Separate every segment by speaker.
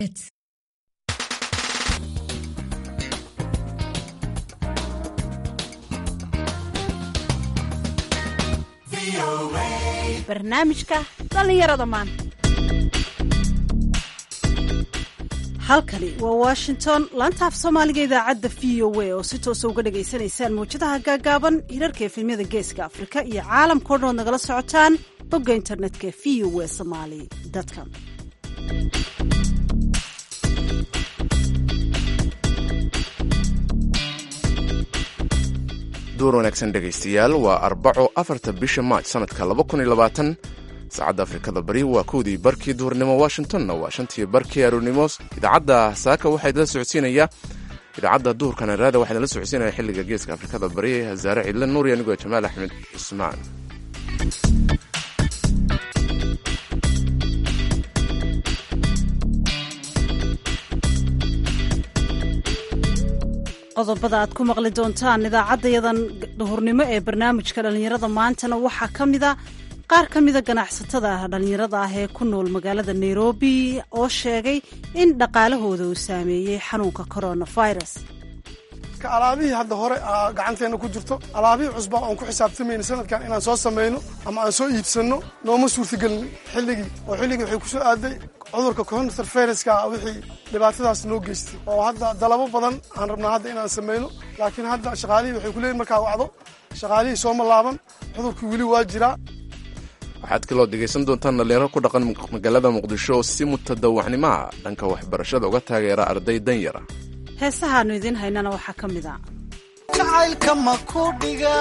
Speaker 1: barnaamijka dhallinyarada maanta halkani waa washington laanta af soomaaliga idaacadda v o a oo si toosa uga dhagaysanaysaan mawjadaha gaagaaban hirarka efemyada geeska afrika iyo caalamkao dhan ood nagala socotaan bogga internetka v o a somali com
Speaker 2: duur wanaagsan dhegaystayaal waa arbaco afarta bisha maaj sanadka laba kun iyo labaatan saacadda afrikada bari waa kowdii barkii duhurnimo washingtonna waa shantii barkii aroornimo idaacadda saaka waxaa idinla socodsiinaya idaacadda duhurka naraada waxaa idinla socodsiinaya xilliga geeska afrikada bari hasaare cidle nuuri anigoo jamaal axmed cusmaan
Speaker 1: qodobada aad ku maqli doontaan idaacaddayadan duhurnimo ee barnaamijka dhallinyarada maantana waxaa ka mida qaar ka mida ganacsatada dhallinyarada ah ee ku nool magaalada nairobi oo sheegay in dhaqaalahooda uu saameeyey xanuunka coronavirus
Speaker 3: alaabihii hadda hore gacanteena ku jirto alaabihii cusba oon ku xisaabtamayna sanadkan inaan soo samayno ama aan soo iibsanno nooma suurtagelin xilligii oo xilligii waxay ku soo aaday cudurka coronaviruska wixii dhibaatadaas noo geystay oo hadda dalabo badan aan rabnaa hadda inaan samayno laakiin hadda shaqaalihii waxay kuleeyihin markaa wacdo shaqaalihii sooma laaban cudurkii weli waa jiraa
Speaker 2: waxaad kaloo dhegaysan doontaan dhallinyaro ku dhaqan magaalada muqdisho oo si mutadawacnimaha dhanka waxbarashada uga taageera arday danyara
Speaker 1: heesahaannu idiin haynana waxaa ka mid a
Speaker 4: jacaylka ma ku dhiga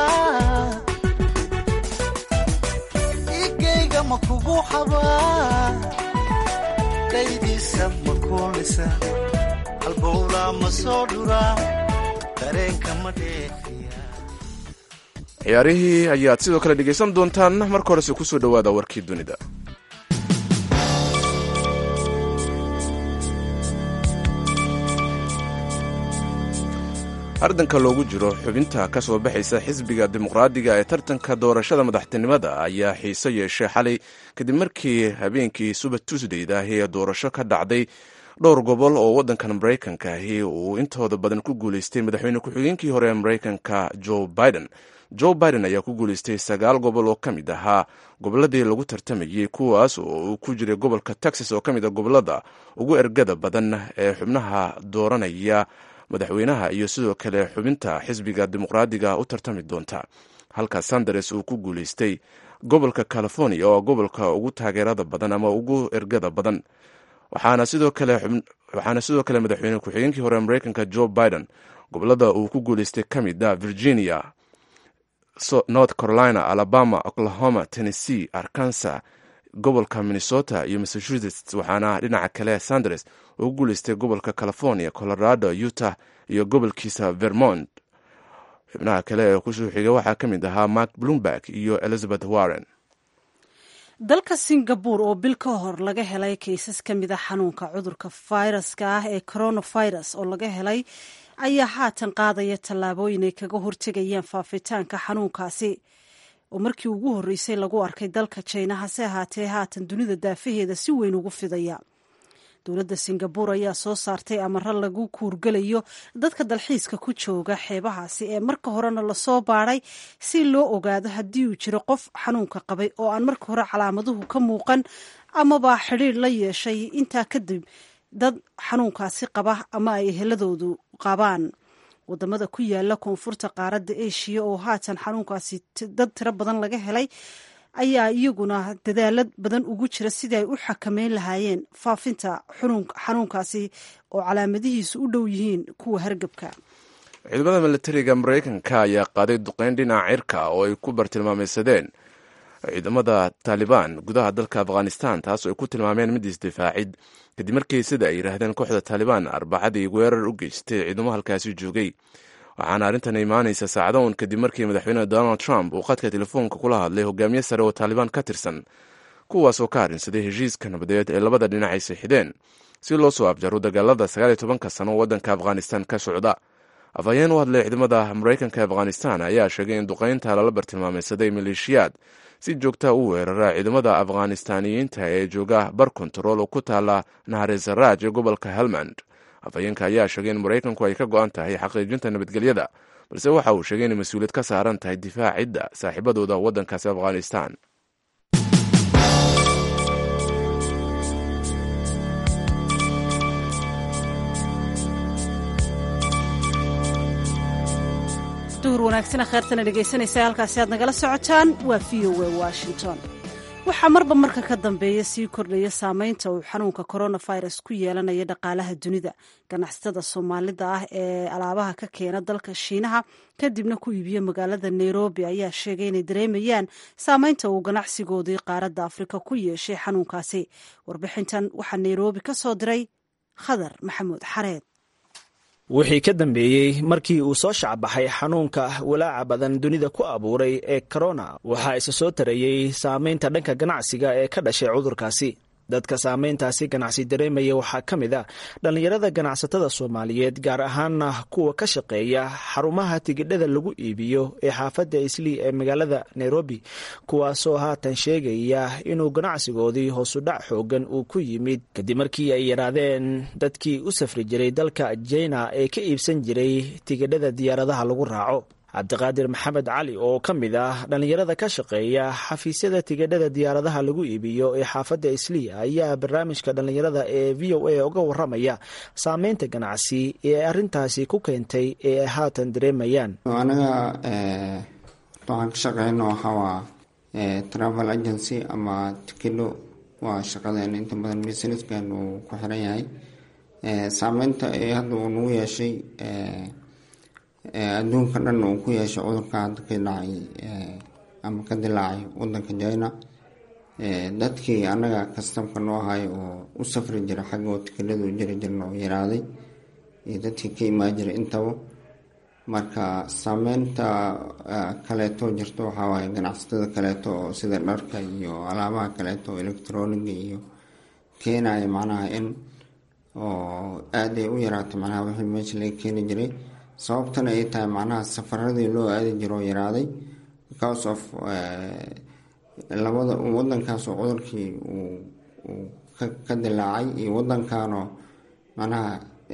Speaker 4: igayga ma kugu xabaa dhaydiisa ma kuulisa halbowla ma soo dhuraa dareenka ma dheefiya
Speaker 2: ciyaarihii ayaad sidoo kale dhegaysan doontaan marka horese kusoo dhowaada warkii dunida ardanka loogu jiro xubinta ka soo baxaysa xisbiga dimuqraadiga ee tartanka doorashada madaxtinimada ayaa xiiso yeeshay xalay kadib markii habeenkii suba tuusdayda ahi ee doorasho ka dhacday dhowr gobol oo waddankan maraykanka ahi uu intooda badan ku guulaystay madaxweyne ku-xigeenkii hore ee maraykanka joe biden joe biden ayaa ku guulaystay sagaal gobol oo ka mid ahaa gobolladii lagu tartamayey kuwaas oo uu ku jiray gobolka texas oo ka mid a gobollada ugu ergada badan ee xubnaha dooranaya madaxweynaha iyo sidoo kale xubinta xisbiga dimuqraadiga u tartami doonta halka sanders uu ku guulaystay gobolka california oo gobolka ugu taageerada badan ama ugu ergada badan waxaana sidoo kale madaxweyne ku-xigeenkii hore maraykanka joe biden gobolada uu ku guulaystay ka mid a virginia north carolina alabama oklahoma tennessee arkansas gobolka minnesota iyo massachusetts waxaana dhinaca kale sanders ugu guulaystay gobolka california colorado utah iyo gobolkiisa vermont xubnaha kale ee kusoo xigay waxaa ka mid ahaa mark bloomberg iyo elizabeth warren
Speaker 1: dalka singabore oo bil ka hor laga helay kaysas ka mid a xanuunka cudurka fayraska ah ee coronavirus oo laga helay ayaa haatan qaadaya tallaabooyin ay kaga hortegayaan faafitaanka xanuunkaasi oo markii ugu horreysay lagu arkay dalka jina hase ahaatee haatan dunida daafaheeda si weyn ugu fidaya dowladda singabore ayaa soo saartay amaro lagu kuurgelayo dadka dalxiiska ku jooga xeebahaasi ee marka horena lasoo baadhay si loo ogaado haddii uu jiro qof xanuunka qabay oo aan marka hore calaamaduhu ka muuqan amaba xidhiir la yeeshay intaa kadib dad xanuunkaasi qaba ama ay eheladoodu qabaan wadamada ku yaala koonfurta qaaradda eshiya oo haatan xanuunkaasi dad tiro badan laga helay ayaa iyaguna dadaalad badan ugu jira sidii ay u xakameyn lahaayeen faafinta xanuunkaasi oo calaamadihiisu u dhow yihiin kuwa hargebka
Speaker 2: ciidamada militariga maraykanka ayaa qaaday duqeyn dhinaca cirka oo ay ku bartilmaameysadeen ciidamada taalibaan gudaha dalka afghanistan taas oo ay ku tilmaameen mid isdifaacid kadib markii sida ay yidhaahdeen kooxda taalibaan arbacadii weerar u geystay ciidamo halkaasi joogay waxaana arrintan imaanaysa saacado un kadib markii madaxweyne donald trump uu khadka telefoonka kula hadlay hogaamiye sare oo taalibaan ka tirsan kuwaas oo ka arrinsaday heshiiska nabadeed ee labada dhinac ay sixideen si loo soo abjaro dagaalada sagaal iyo tobanka sano waddanka afghanistan ka socda afhayeen u hadlay ciidamada maraykanka ee afghanistan ayaa sheegay in duqaynta lala bartilmaameysaday maleeshiyaad si joogta u weerara ciidamada afghanistaaniyiinta ee jooga bar kontarool oo ku taala naharesaraaj ee gobolka helmand afhayeenka ayaa sheegay in maraykanku ay ka go-an tahay xaqiijinta nabadgelyada balse waxa uu sheegay inay mas-uuliyad ka saaran tahay difaacidda saaxiibadooda waddankaasi afghanistan
Speaker 1: duhur wanaagsana kheertana dhegaysanaysa halkaasi aad nagala socotaan waa v o a washington waxaa marba marka ka dambeeya sii kordhaya saameynta uu xanuunka coronavirus ku yeelanaya dhaqaalaha dunida ganacsatada soomaalida ah ee alaabaha ka keena dalka shiinaha kadibna ku iibiya magaalada nairobi ayaa sheegay inay dareemayaan saameynta uu ganacsigoodii qaaradda afrika ku yeeshay xanuunkaasi warbixintan waxaa nairobi ka soo diray khadar maxamuud xareed
Speaker 5: wixii ka dambeeyey markii uu soo shacbaxay xanuunka walaaca badan dunida ku abuuray ee korona waxaa isa soo tarayey saameynta dhanka ganacsiga ee ka dhashay cudurkaasi dadka saameyntaasi ganacsi dareemaya waxaa ka mid a dhallinyarada ganacsatada soomaaliyeed gaar ahaana kuwa ka shaqeeya xarumaha tigidhada lagu iibiyo ee xaafadda islii ee magaalada nairobi kuwaasoo haatan sheegaya inuu ganacsigoodii hoosudhac xoogan uu ku yimid kadib markii ay yaraadeen dadkii u safri jiray dalka jina ee ka iibsan jiray tigidhada diyaaradaha lagu raaco cabdiqaadir maxamed cali oo ka mid ah dhallinyarada ka shaqeeya xafiisyada tigidhada diyaaradaha lagu iibiyo ee xaafadda islii ayaa barnaamijka dhallinyarada ee v o a uga waramaya saameynta ganacsi ee arintaasi ku keentay ee ay haatan dareemayaan
Speaker 6: anaga waxaan ka shaqeyno waxawaa travel agency ama tikidho waa shaqadeena inta badan businesskan uu ku xiran yahay saameynta ee hadda uu nagu yeeshay adduunka dhan uu ku yeeshay cudurka hadda ka dhacay ama ka dilaacay wadanka china dadkii anaga kastamka noo ahay oo u safri jira xaggoo tikidhadu jiri jirna oo yaraaday iyo dadkii ka imaan jiray intaba marka saameynta kaleeto jirto waxawaaye ganacsatada kaleeto oo sida dharka iyo alaabaha kaleeto oo electroniga iyo keenaya macnaha in oo aada ay u yaraatay macnaha wixii meesha laga keeni jiray sababtana ay tahay macnaha safaradii loo aadi jiroo yaraaday because of labada wadankaas oo cudurkii uu ka dilaacay iyo wadankanoo macnaha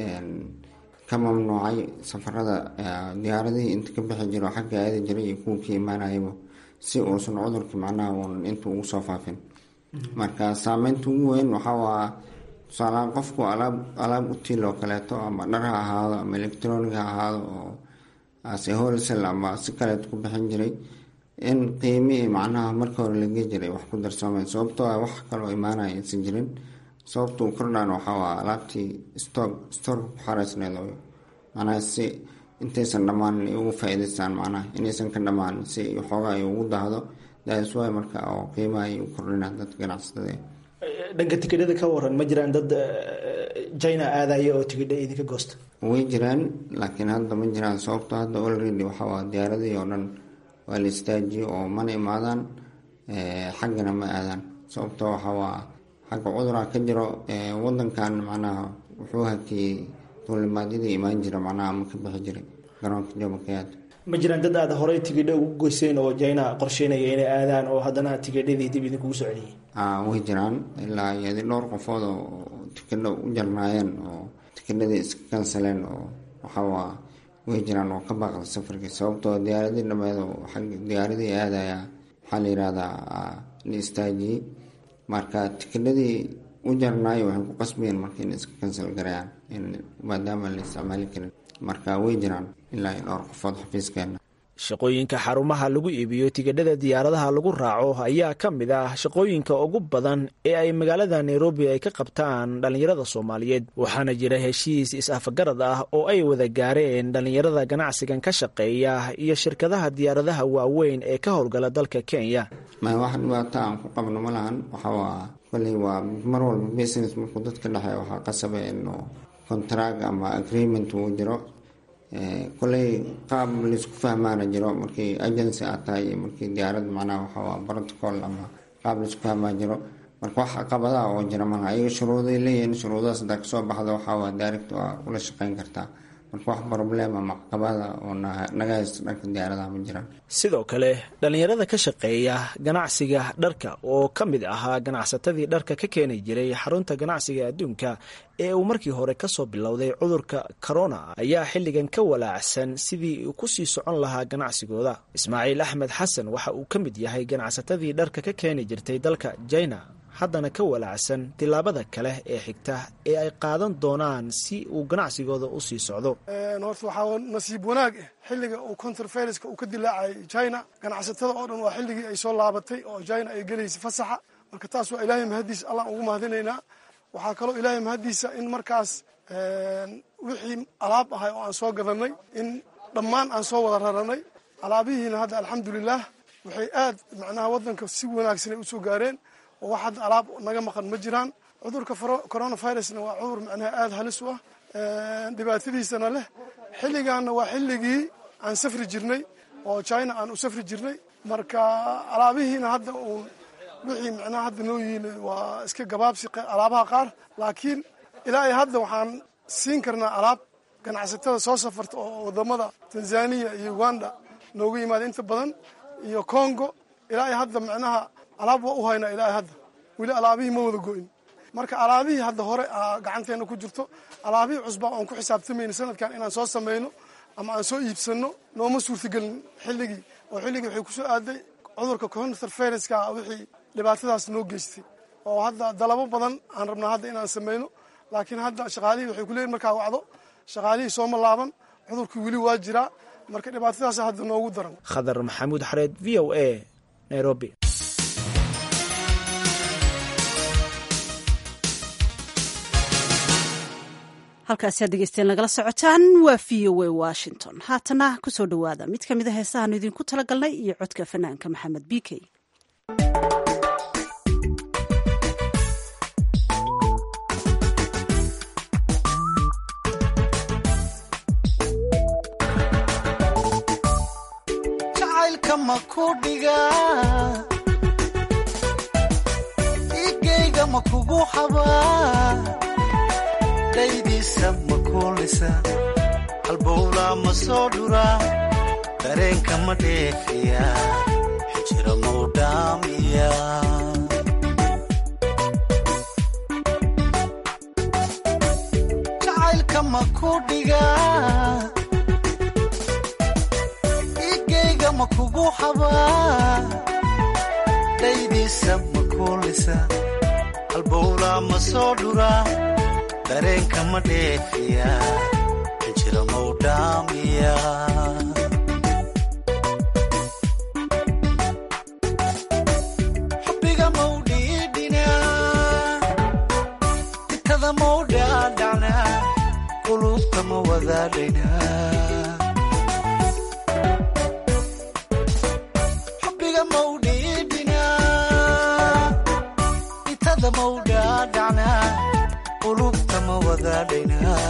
Speaker 6: ka mamnuucay safarada diyaaradihii inta ka bixi jiro xagga aadi jiray iyo kuwa ka imaanayaba si uusan cudurkii macnaha uun inta ugu soo faafin marka saameynta ugu weyn waxawaa tusaalahaan qofku alaab alaab utiil oo kaleeto ama dhar ha ahaado ama electronic ha ahaado oo ase holsel ama si kaleeto ku bixin jiray in qiimihii macnaha marka hore laga jiray wax ku darsoomeen sababtoo ah wax kaloo imaanaya aysan jirin sababta uu kordhaan waxawaa alaabtii stock stoorka ku xareysneed oo macnaha si intaysan dhammaanin ay ugu faa-iidaystaan macnaha inaysan ka dhammaanin si waxoogaa ay ugu dahdo daaswaay marka oo qiimaha ay u kordhinaan dadka ganacsatada
Speaker 5: dhanka tikidhada ka waran ma jiraan dad china aadaya oo tikidha idinka goosta
Speaker 6: way jiraan laakiin hadda ma jiraan sababto hadda olredy waxawaa diyaaradii oo dhan waa la istaajiye oo mana imaadaan xaggana ma aadaan sababto waxawaa xagga cudura ka jiro wadankan macnaha wuxuu hakiyey duulimaadyadii imaan jira macnaha ma ka bixi jiray garoonka jomokayaad
Speaker 5: ma jiraan dad aad horey tigidho ugu goyseen oo china qorsheynaya inay aadaan oo haddana tigidhadii dib idinkugu soo celiyey
Speaker 6: way jiraan ilaa iyadi dhowr qofood oo tikidho u jarnaayeen oo tikidhadii iska kansaleen oo waxawaa way jiraan oo ka baaqda safarkii sababtoo diyaaradii dhameed oo diyaaradii aadaya waxaa la yihahdaa la istaajiyey marka tikidhadii u jarnaayo waxay ku qasbayeen marka inay iska kansal garayaan maadaama la isticmaali karin marka way jiraan ilaa iyo dhowr qofood xafiiskeena
Speaker 5: shaqooyinka xarumaha lagu iibiyo tigidhada diyaaradaha lagu raaco ayaa ka mid ah shaqooyinka ugu badan ee ay magaalada nairobi ay ka qabtaan dhallinyarada soomaaliyeed waxaana jira heshiis is-afagarad ah oo ay wada gaareen dhallinyarada ganacsigan ka shaqeeya iyo shirkadaha diyaaradaha waaweyn ee ka howlgala dalka kenya
Speaker 6: ma wax dhibaato aan ku qabno ma lahan waxawaa koley waa mar walba business markuu dadka dhexeeya waxaa qasaba inuu contract ama agreement uu jiro koley qaab laisku fahmaana jiro markii agency aad tahay iyo markii diyaarad macnaha waxawaa protocol ama qaab laisku fahmaa jiro marka wax caqabadaha oo jira malaha ayaga shuruuday leeyihiin shuruudahaas hadaa kasoo baxda waxawaa direct waa ula shaqeyn kartaa marka wax problema macqabada oo naga haysto dhanka diyaaradaha ma jiraan
Speaker 5: sidoo kale dhallinyarada ka shaqeeya ganacsiga dharka oo ka mid ahaa ganacsatadii dharka ka keeni jiray xarunta ganacsiga adduunka ee uu markii hore kasoo bilowday cudurka corona ayaa xilligan ka walaacsan sidii uu kusii socon lahaa ganacsigooda ismaaciil axmed xasan waxa uu ka mid yahay ganacsatadii dharka ka keeni jirtay dalka jina haddana ka walaacsan tillaabada kale ee xigta ee ay qaadan doonaan si uu ganacsigooda u sii socdo
Speaker 3: horta waxaa nasiib wanaag ah xilliga uu counterfiriska uu ka dilaacayay china ganacsatada oo dhan waa xilligii ay soo laabatay oo china ay gelaysay fasaxa marka taas waa ilaahay mahaddiisa allaan ugu mahadinaynaa waxaa kaloo ilaahay mahaddiisa in markaas wixii alaab ahay oo aan soo gadanay in dhammaan aan soo wada raranay alaabihiina hadda alxamdulilah waxay aad macnaha waddanka si wanaagsanay usoo gaareen oo wax hadda alaab naga maqan ma jiraan cudurka coronavirusna waa cudur macnaha aada halis u ah dhibaatadiisana leh xilligaanna waa xilligii aan safri jirnay oo china aan u safri jirnay marka alaabihiina hadda uun wixii macnaha hadda noo yihiin waa iska gabaabsi alaabaha qaar laakiin ilaa ay hadda waxaan siin karnaa alaab ganacsatada soo safarta oo wadamada tanzania iyo uganda noogu yimaada inta badan iyo congo ilaa ay hadda macnaha alaab waa u haynaa ilaa hadda weli alaabihii ma wada go-in marka alaabihii hadda hore gacanteena ku jirto alaabihii cusbaa oon ku xisaabtamayna sanadkan inaan soo samayno ama aan soo iibsano nooma suurtagelin xilligii oo xilligii waxay kusoo aaday cudurka counterfiriska wixii dhibaatadaas noo geystay oo hadda dalabo badan aan rabnaa hadda inaan samayno laakiin hadda shaqaalihii waxay kuleeyihin markaa wacdo shaqaalihii sooma laaban cudurkii weli waa jiraa marka dhibaatadaas hadda noogu daran
Speaker 5: khadar maxamuud xareed v o a nairobi
Speaker 1: halkaasi aad dhegeysteen nagala socotaan waa v o a washington haatana kusoo dhowaada mid ka mid a heesahaanu idinku talagalnay iyo codka fanaanka maxamed b k
Speaker 4: jacaylka ma ku dhiga igayga ma kugu xabaa daydiisa ma kuulisa halbowlaa ma soo dhuraa dareenka ma dheefiya xijira mau dhaamiya jacaylka ma ku dhigaa igayga ma kugu xabaa daydiisa ma kuulisa halbowlaa ma soo dhuraa dareenka ma dheefiya xijira mau dhaamiya xubbiga mau dhiidhinaa itada mau dhaadhacnaa qulubta ma wadaadhaynaa xubbiga mau dhiidhinaa itada mau dhaadhacnaa qulubta ma wadaadhaynaa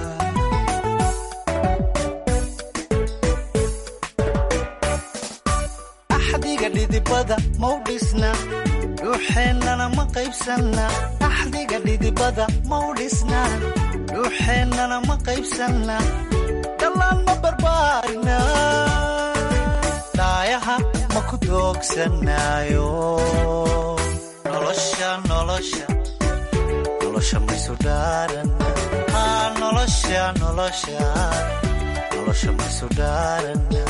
Speaker 4: axdiga dhidibada mau dhisna dhuuxeennana ma qaybsanna axdiga dhidibada mau dhisna dhuuxeennana ma qaybsanna dhallaan ma barbaarina dhaayaha ma ku doogsanaayo nolosha nolosha nolosha maysu dhaarana aa nolosha nolosha nolosha maysu dhaarana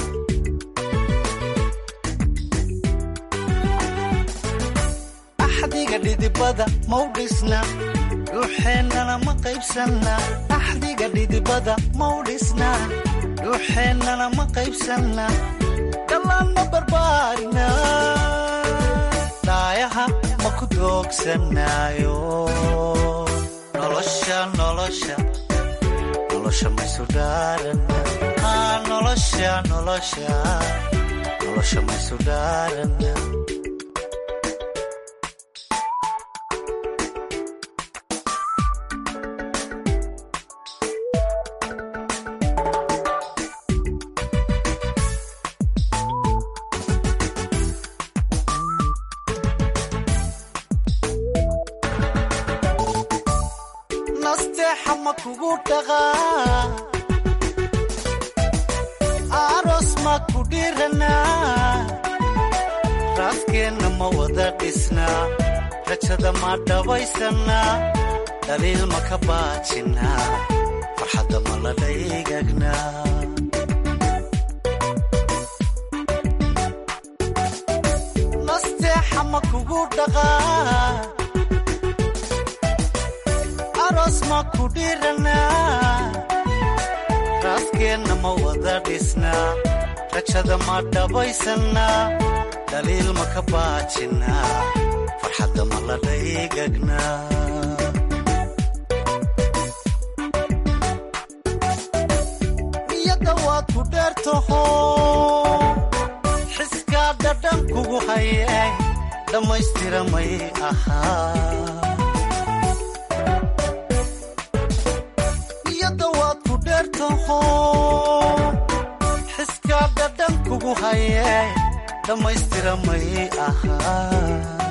Speaker 4: axdiga dhidibada mau dhisna dhuuxeennana ma qaybsanna axdiga dhidibada mau dhisna dhuuxeennana ma qaybsanna dhallaan ma barbaarina dhaayaha ma ku doogsanaayo nolosha nolosha nolosha maysu dhaarana aa nolosha nolosha nolosha maysu dhaarana nasteexa ma kugu dhaqaa aroos ma ku dhiranaa raaskeenna ma wada dhisnaa rajada ma dhabaysanaa dhaliil ma ka baajinaa farxadda ma la dhaygagnaa nasteexa ma kugu dhaqaa aroos ma ku dhiranaa raaskeenna ma wada dhisnaa rajada ma dhabaysanaa dhaliil ma ka baajinaa farxadda ma la dhaygagnaa niyadda waad ku dheertaho xiskaa dhadhan kugu haye dhammaystira may ahaa niyadda waad ku dheertaho xiskaa dhadhan kugu haye dhammaystira may ahaa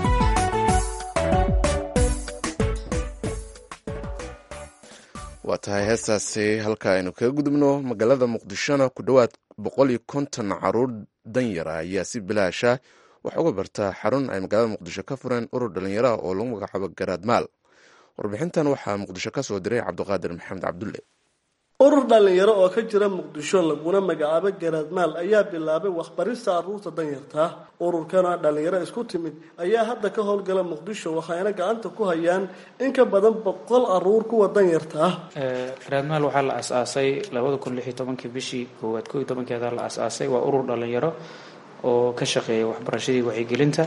Speaker 2: waa tahay heestaasi halka aynu kaga gudubno magaalada muqdishona ku dhowaad boqol iyo konton caruur danyara ayaa si bilaasha wax uga barta xarun ay magaalada muqdisho ka fureen urur dhalinyaraha oo lagu magacaabo garaadmaal warbixintan waxaa muqdisho ka soo diray cabdiqaadir maxamed cabdulle
Speaker 7: urur dhallinyaro oo ka jira muqdisho laguna magacaabo garaadmaal ayaa bilaabay waxbarista caruurta danyartaa ururkana dhallinyaro isku timid ayaa hadda ka howlgala muqdisho waxayna gacanta ku hayaan in ka badan boqol caruur kuwa danyarta ah
Speaker 8: garaadmaal waxaa la asaasay labada kun lix iyo tobankii bishii koowaad koo iyo tobankeeda la asaasay waa urur dhallinyaro oo ka shaqeeya waxbarashadii wacyigelinta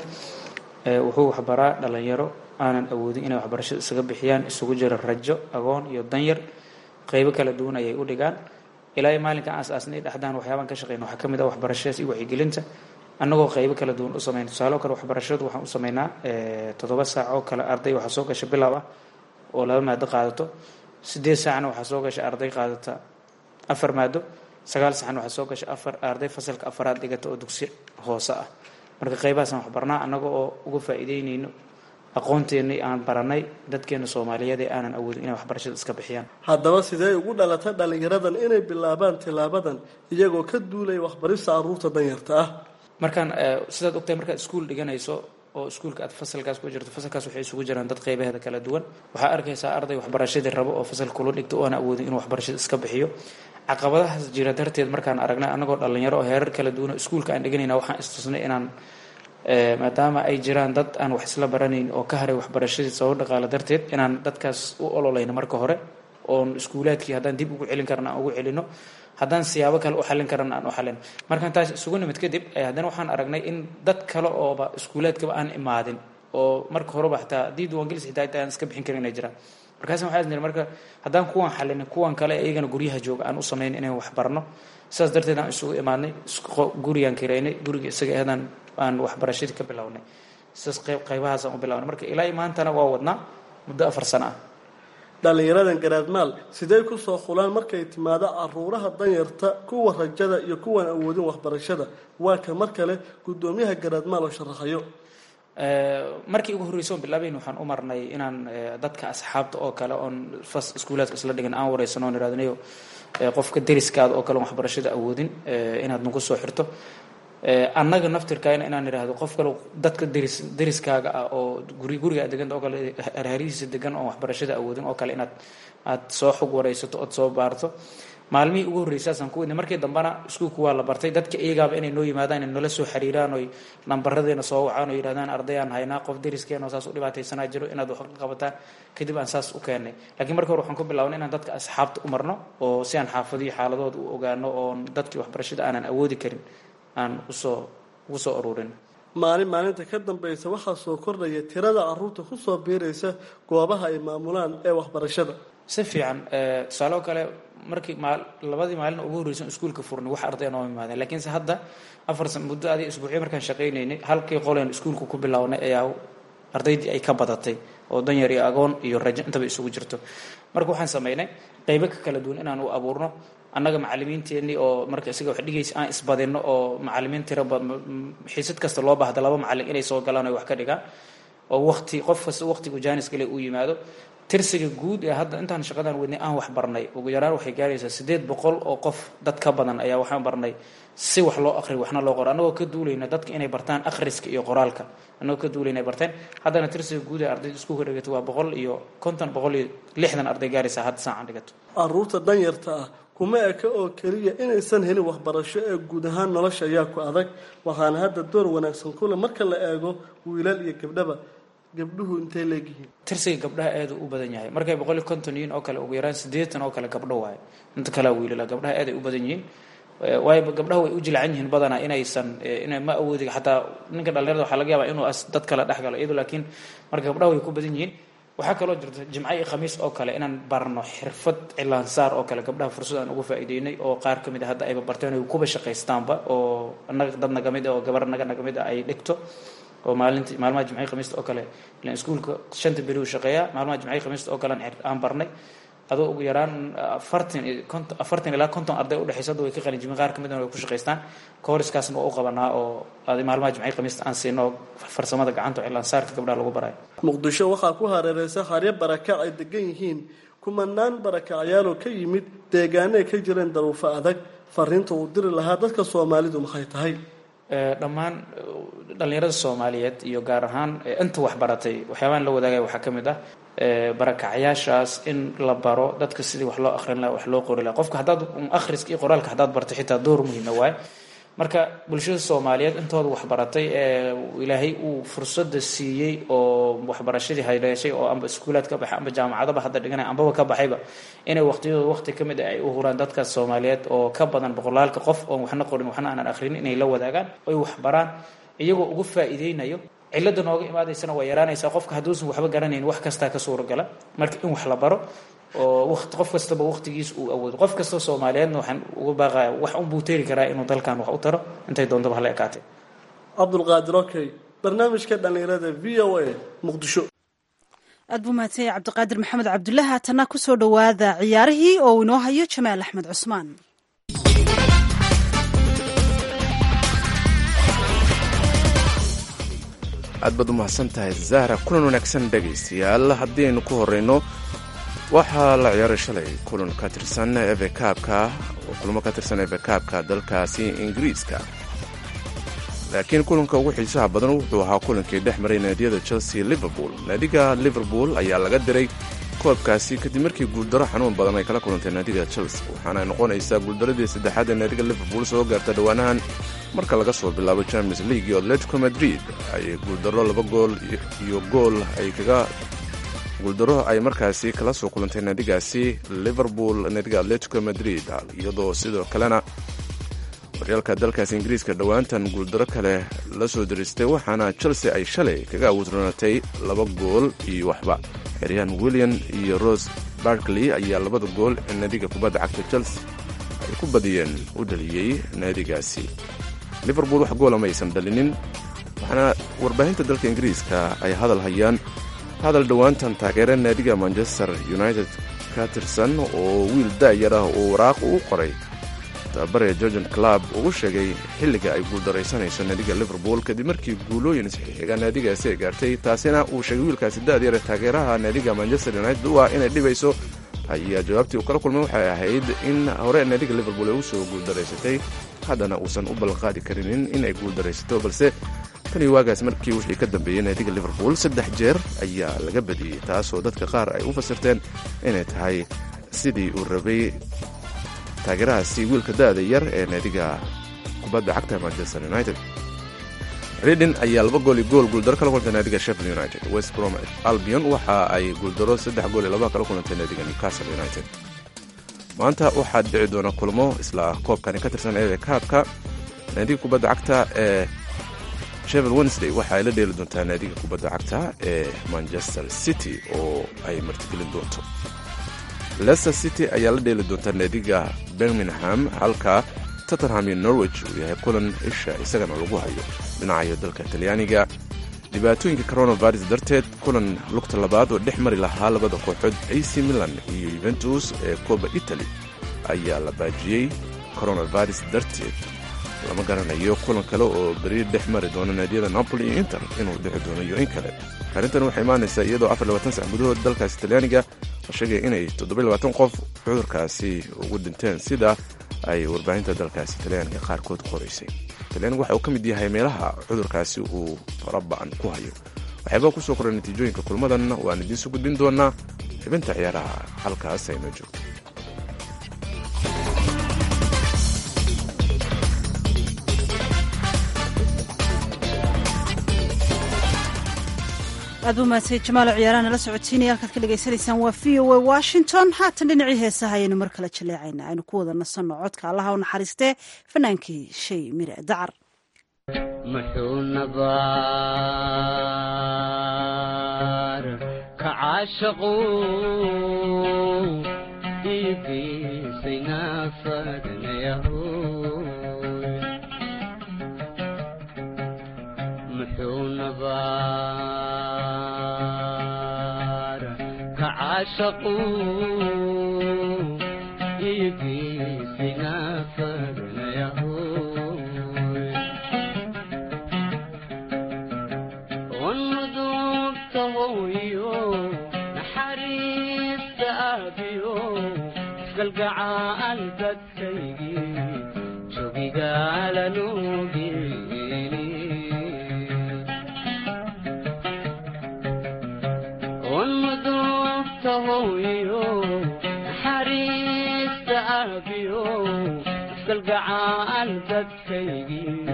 Speaker 8: wuxuu waxbaraa dhallinyaro aanan awoodin inay waxbarashada isaga bixiyaan isugu jira rajo agoon iyo danyar qaybo kala duwan ayay u dhigaan ilaa maalinkan asaasnay dhexdaan waxyaabaan ka shaqeyna waxaa ka mid ah waxbarashadaas iyo wacyigelinta annagoo qaybo kala duwan u sameyna tusaale oo kale waxbarashadu waxaan u sameynaa toddoba saac oo kale arday waxaa soo gasha bilaab ah oo laba maado qaadato sideed saacna waxaa soo gasha arday qaadata afar maado sagaal saacna waxaa soo gasha afar arday fasalka afaraad dhigata oo dugsi hoose ah marka qaybahaasaan waxbarnaa annaga oo uga faa'iideyneyno aqoonteennii aan baranay dadkeena soomaaliyeed ee aanan awoodin inay waxbarashada iska bixiyaan
Speaker 7: haddaba sidee ugu dhalatay dhallinyaradan inay bilaabaan tilaabadan iyagoo ka duulaya waxbarista caruurta danyarta ah
Speaker 8: markaan sidaad ogtahay markaad iskuul dhiganayso oo iskuulka aad fasalkaas ku jirto fasalkaas waxay isugu jiraan dad qaybaheeda kala duwan waxaa arkaysaa arday waxbarashadii rabo oo fasal kula dhigto oo aan awoodin inuu waxbarashada iska bixiyo caqabadahaas jira darteed markaan aragnay annagoo dhallinyaro oo heerar kala duwan oo iskuulka aan dhiganayna waxaan istusnay inaan maadaama ay jiraan dad aan wax isla baranayn oo ka haray waxbarashadii sabab dhaqaale darteed inaan dadkaas u ololayno marka hore oon iskuulaadkii haddaan dib ugu celin karna aan ugu celino haddaan siyaabo kale u xallin karana aan u xallin markaan taas isugu nimid kadib haddana waxaan aragnay in dad kale ooba iskuulaadkaba aan imaadin oo marka horeba xataa haddii diiwaangelis xitaa aan iska bixin karin inay jiraan markaas waxaa isniri marka haddaan kuwan xallinin kuwan kale iyagana guryaha jooga aan u samayn inaan wax barno sidaas darteed aan isugu imaadnay gurigaan kiraynay guriga isaga eedaan aan waxbarashadii ka bilownay sidaas qayb qaybahaasaan u bilownay marka ilaa maantana waa wadnaa muddo afar sano ah
Speaker 7: dhallinyaradan garaadmaal sidee kusoo xulaan markay timaado caruuraha danyarta kuwa rajada iyo kuwan awoodin waxbarashada waa ka mar kale guddoomiyaha garaadmaal oo sharaxayo
Speaker 8: markii ugu horreysay oon bilaabayn waxaan u marnay inaan dadka asxaabta oo kale oon fas iskuulaadka isla dhigan aan wareysano oon ihahdnayo qofka deriskaada oo kale on waxbarashada awoodin inaad nagu soo xirto annaga naftirkaana inaan idhaahdo qof kale dadka deris deriskaaga ah oo guri guriga deganta oo kale harharihiisa degan oon waxbarashada awoodin oo kale inaad aad soo xog wareysato ood soo baarto maalmihii ugu horreysaasaan ku wadnay markii dambena iskuulku waa la bartay dadka iyagaaba inay noo yimaadaan inay nala soo xiriiraan oy nambaradeena soo wacaan oo yidhahdaan ardayaan haynaa qof deriskeena oo saas u dhibaataysanaa jiro inaad wax ka qabataan kadib aan saas u keennay laakiin marka hore waxaan ku bilaabnay inaan dadka asxaabta u marno oo si aan xaafadiyo xaaladooda u ogaano oon dadkii waxbarashada aanan awoodi karin aan usoo ugu soo ururin
Speaker 7: maalin maalinta ka dambaysa waxaa soo kordhaya tirada caruurta kusoo biiraysa goobaha ay maamulaan ee waxbarashada
Speaker 8: si fiican tusaale oo kale markii maa labadii maalin ugu horreysan iskuulka furnay wax arday noo imaadeen laakiinse hadda afar san muddo adi isbuucyo markaan shaqaynaynay halkii qoleen iskuulka ku bilownay ayaa ardaydii ay ka badatay oo danyar iyo agoon iyo rajo intaba isugu jirto marka waxaan samaynay qaybo ka kala duwan inaan u abuurno annaga macalimiinteenii oo marka isaga wax dhigaysa aan isbadinno oo macalimiin tira xiisad kasta loo baahda laba macalin inay soo galaan oy wax ka dhigaan oo waqti qof kasta waqtigu jaanis gale uu yimaado tirsiga guud ee hadda intaan shaqadan wadnay aan wax barnay ugu yaraan waxay gaaraysaa sideed boqol oo qof dad ka badan ayaa waxaan barnay si wax loo aqriyo waxna loo qoro annagoo ka duulayna dadka inay bartaan akhriska iyo qoraalka annagoo ka duulayna ay barteen haddana tirsiga guud ee ardayda iskuulka dhigato waa boqol iyo konton boqol iyo lixdan arday gaaraysaa hadda saacan dhigato
Speaker 7: caruurta danyarta ah kuma eka oo keliya inaysan helin waxbarasho ee guud ahaan nolosha ayaa ku adag waxaana hadda door wanaagsan kule marka la eego wiilal iyo gabdhaba gabdhuhu intay leegyihiin
Speaker 8: tirsiga gabdhaha aada u badan yahay markay boqol iyo konton yihiin oo kale ugu yaraan siddeetan oo kale gabdho waayo inta kalea wiilala gabdhaha aad ay u badan yihiin waayo gabdhaha way u jilcan yihiin badanaa inaysan ina ma awoodi xataa ninka dhalinyarada waxaa laga yaabaa inuu as dad kale dhex galo iyado laakiin marka gabdhaha way ku badan yihiin waxaa kaloo jirta jimco iyo khamiis oo kale inaan barno xirfad cilaansaar oo kale gabdhaha fursad aan uga faa'iideynay oo qaar ka mid a hadda ayba barteen ay kuba shaqaystaanba oo annaga dad naga mid ah oo gabar naga naga mid ah ay dhigto oo maalinti maalmaha jimcii khamiista oo kale ilaan iskuulka shanta beri uu shaqeeyaa maalmaha jimcii khamiista oo kale aan barnay adoo ugu yaraan afartan konton afartan ilaa konton arday udhexaysa hadda way ka qalinjibin qaar kamid way ku shaqaystaan kooriskaasna waa u qabanaa oo adi maalmaha jimcii khamiista aan siino farsamada gacanta oo cilaansaarka gabdhaha lagu barayo
Speaker 7: muqdisho waxaa ku hareereysa haryo barakac ay degan yihiin kumanaan barakacyaal ka yimid deegaano ay ka jireen daruufo adag fariinta uu diri lahaa dadka soomaalidu maxay tahay
Speaker 8: dhammaan dhalinyarada soomaaliyeed iyo gaar ahaan inta waxbaratay waxyaabaan la wadaagaya waxaa ka mid ah barakacyaashaas in la baro dadka sidii wax loo akrin laha wax loo qori laha qofka haddaad akhriska iyo qoraalka haddaad barto xitaa door muhiima waaye marka bulshada soomaaliyeed intooda waxbaratay ee ilaahay uu fursada siiyey oo waxbarashadii haleeshay oo amba iskuulaad ka baxay amba jaamacadaba hadda dhiganay ambaba ka baxayba inay waqtiyadooda waqti ka mid ah ay u huraan dadkaas soomaaliyeed oo ka badan boqolaalka qof oon waxna qorin waxna aanan akhrin inay la wadaagaan oy waxbaraan iyagoo uga faa'iideynayo cilada nooga imaadaysana waa yaraanaysaa qofka hadduusan waxba garanayn wax kastaa ka suuragala marka in wax la baro oo waqti qof kastaba waqtigiis uu awoodo qof kasta soomaaliyeedna waxaan uga baaqaya wax unbuu teeri karaa inuu dalkan wax u taro intay doontaba hala ekaatay
Speaker 7: cabdulqaadir okey barnaamijka dhallinyarada v o a muqdisho
Speaker 1: aad buu mahadsanya cabdiqaadir maxamed cabdullahi haatana kusoo dhowaada ciyaarihii oo uu inoo hayo jamaal axmed cusmaan
Speaker 2: aad baad u mahadsan tahay zahra kulan wanaagsan dhegaystayaal haddiaynu ku horrayno waxaa la ciyaaray shalay kulan ka tirsan evekaabka oo kulamo ka tirsan evekaabka dalkaasi ingiriiska laakiin kulanka ugu xiisaha badan wuxuu ahaa kulankii dhex maray naadiyada chelsea liverpool naadiga liverpool ayaa laga diray koobkaasi kadib markii guuldaro xanuun badan ay kala kulantay naadiga chelsea waxaana noqonaysaa guuldaradii saddexaad ee naadiga liverpool soo gaarta dhowaanahan marka laga soo bilaabo champions league iyo atletico madrid ay guuldaro laba gool iyo gool ay kaga guuldaro ay markaasi kala soo kulantay naadigaasi liverpool naadiga atletico madrid iyadoo sidoo kalena horyaalka dalkaasi ingiriiska dhowaantan guuldaro kale la soo diristay waxaana chelsea ay shalay kaga awoodroonatay laba gool iyo waxba xeryahan william iyo rose barkley ayaa labada gool ee naadiga kubadda cagta chelsea ay ku badiyeen u dhaliyey naadigaasi liverpool wax goola ma aysan dhalinin waxaana warbaahinta dalka ingiriiska ay hadal hayaan hadal dhowaantan taageera naadiga manchester united ka tirsan oo wiil da'yar ah oo waraaq uu qoray tababare georgian club ugu sheegay xilliga ay guuldaraysanayso naadiga liverpool kadib markii guulooyin isxixiga naadigaasi ay gaartay taasina uu sheegay wiilkaasi da'dyar ee taageeraha naadiga manchester united u ah inay dhibayso ayaa jawaabtii uu kala kulmay waxay ahayd in hore naadiga liverpool ay u soo guuldaraysatay haddana uusan u ballanqaadi karinin inay guuldaraysato balse tan iyo waagaas markii wixii ka dambeeyey naadiga liverpool saddex jeer ayaa laga badiyey taasoo dadka qaar ay u fasirteen inay tahay sidii uu rabay taageerahaasi wiilka da'da yar ee naadiga kubadda cagta manchester united redin ayaa laba gool iyo gool guuldaro kala kulantay naadiga sheffield united west brom albion waxa ay guuldaro saddex gool iyo laba kala kulantay naadiga newcastle united maanta waxaa dhici doona kulmo isla koobkani ka tirsan eeda kaabka naadiga kubadda cagta ee sheffield wednesday waxa ay la dheeli doontaa naadiga kubadda cagta ee manchester city oo ay martigelin doonto leicester city ayaa la dheeli doontaa naadiga birmingham halka tottenham iyo norwich uu yahay kulan isha isagana lagu hayo dhinacayo dalka talyaaniga dhibaatooyinka coronavirus darteed kulan lugta labaad oo dhex mari lahaa labada kooxood ac milan iyo yuventus ee kooba italy ayaa la baajiyey coronavirus darteed lama garanayo kulan kale oo beri dhex mari doona naadiyada napoli iyo inter inuu dhexi doono iyo in kale arrintan waxay imaanaysaa iyadoo afar labaatan sac gudahood dalkaasi talyaaniga la sheegay inay toddoba labaatan qof cudurkaasi ugu dhinteen sida ay warbaahinta dalkaasi talyaaniga qaarkood qoraysay talyaaniga waxa uu ka mid yahay meelaha cudurkaasi uu faraba'an ku hayo waxyaabaa kusoo koray natiijooyinka kulmadan waan idiinsu gudbin doonaa xibinta ciyaaraha halkaas aynoo joogto
Speaker 1: aad buu mahadsan jamaalo ciyaaraha nala socodsiinaya halkaad ka dhagaysanaysaan waa v o a washington haatan dhinacii heesaha ayaynu mar kale jaleecaynaa aynu ku wada nasanno codka allaha u naxariistee fanaankii shay mire dacar
Speaker 9: muxuu nabaar ka caashaqu iigiisay naafadnayahoy muxuu nabaar ka caashaqu iigiisay naafadnayahoy wanudubta hooyo naxariista aabiyo isgalgacaal dadkaygii jogigaalanugeni wanudubta hooyo naxariista aabiyo isgalgacaal dadkaygii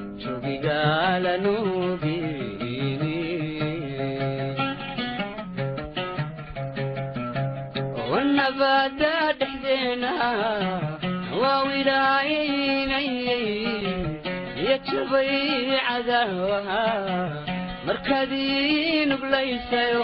Speaker 9: jogigaalanugeni wanabada dhexdeena waa wilaaynayay iyo jabay cadaawaha markaadii nuglaysayo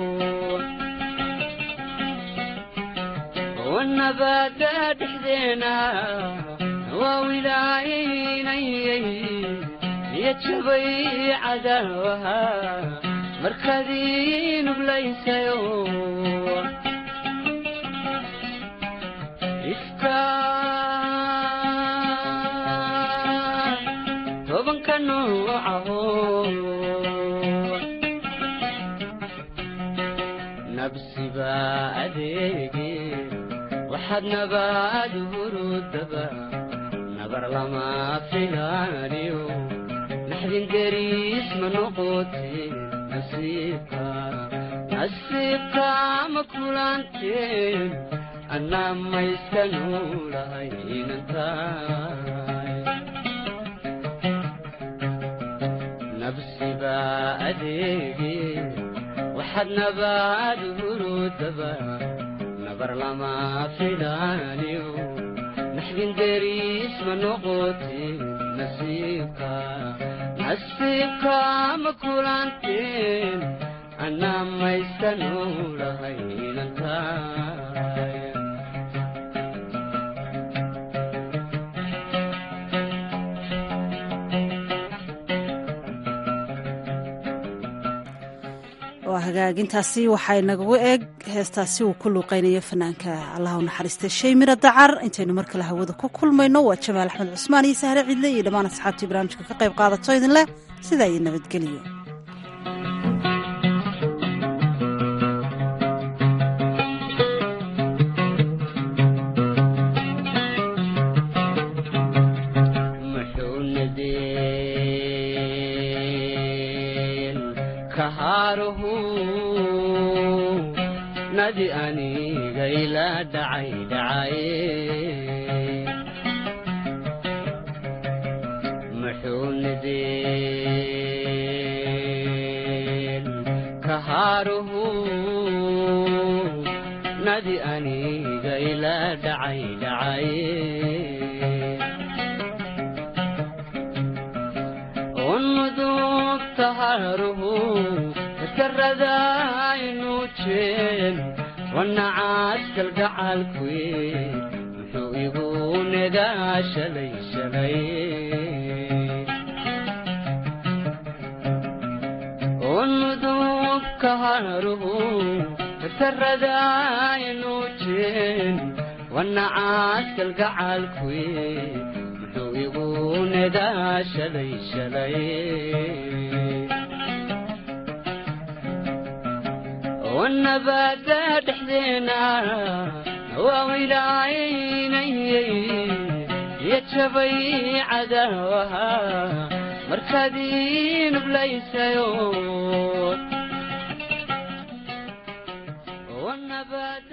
Speaker 9: wanabada dhexdeena waa wilaaynayay iyo jabay cadaawaha markaadii nuglaysayo ifka tobanka noocaho nabsiba adeege waxaad nabaad hurudaba nabar lama filaaniyo naxdin deriis ma noqoteen nasiibka nasiibka ma kulanteen annaa mayska nuulahay inantaay nabsiba adeege waxaad nabaad hurudaba nabar lama filaaniyo naxdin deriis ma noqoteen nasiibka nasiibka ma kulanteen annaa mayska nuulahay inantaay
Speaker 1: waa hagaagintaasi waxay nagagu eeg heestaasi uu ku luuqeynayo fanaanka allaha u naxariistay shay mira dacar intaynu mar kale hawada ku kulmayno waa jamaal axmed cusmaan iyo sahre ciidle iyo dhammaan asxaabtii barnaamijka ka qayb qaadato idin leh sidaa iyo nabadgeliyo
Speaker 9: muxuu nadeen kahaaruhu nadi aniga ila dhacay dhacaye muxuu nadeen kahaaruhu nadi aniga ila dhacay dhacaye unmudug taharuhu karadaynu jeen wanacaskal gacalkuye muxuu igu negaa shalay shalay unmudug kaharuhu karadaynu jeen wanacaskal gacalkuye muxuu igu negaa shalay shalay wanabada dhexdeena waawilaynayay iyo jabay cadaawaha markaad ii nublaysayo wanabada